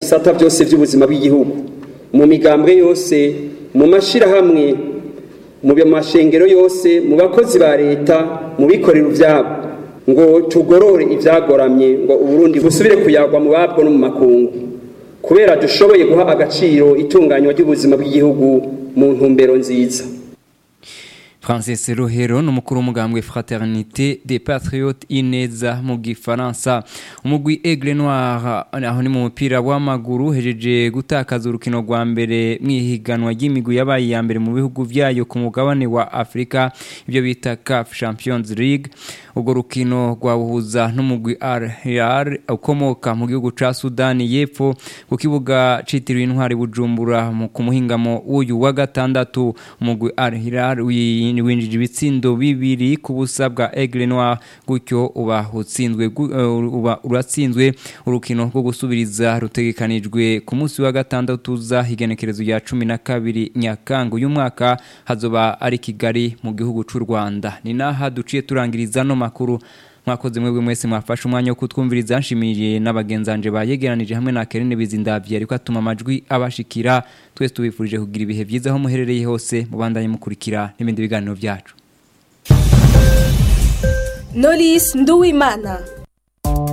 bisata byose by'ubuzima bw'igihugu mu migambwe yose mu mashyirahamwe mu mashengero yose mu bakozi ba leta mu bikorera ibyabo ngo tugorore ibyagoramye ngo uburundi busubire kuyagwa mu babwo no mu makungu kubera dushoboye guha agaciro itunganywa ry'ubuzima bw'igihugu mu ntumbero nziza Francis Rohero n'umukuru w'umugambwe Fraternité des Patriotes Ineza mu gifaransa umugwi Aigle Noir aho ni mu mupira w'amaguru hejeje gutakaza urukino rwa mbere mwihiganwa ry'imigwi yabaye ya mbere mu bihugu vyayo ku mugabane wa Afrika ibyo bita CAF Champions League ubwo rukino rwabuhuza n'umugwi Al Hilal ukomoka mu gihugu ca Sudani y'Epfo ku kibuga citiriwe intwari Bujumbura ku muhingamo w'uyu wa gatandatu umugwi Al Hilal winjije ibitsindo bibiri ku busa bwa Aigle Noir gutyo uba utsinzwe uba uratsinzwe urukino rwo gusubiriza rutegekanijwe ku munsi wa gatandatu za higenekerezo ya 12 Nyakanga uyu mwaka hazoba ari Kigali mu gihugu c'u Rwanda ni naha duciye turangiriza no makuru mwakoze mwebwe mwese mwafashe umwanya wo kutwumviriza nshimiriye n'abagenzanje bayegeranije hamwe na Kerene Bizindavye ariko atuma amajwi abashikira twese tubifurije kugira ibihe byiza aho muherereye hose mubandanye mukurikira n'ibindi biganiro byacu Knowless Nduwimana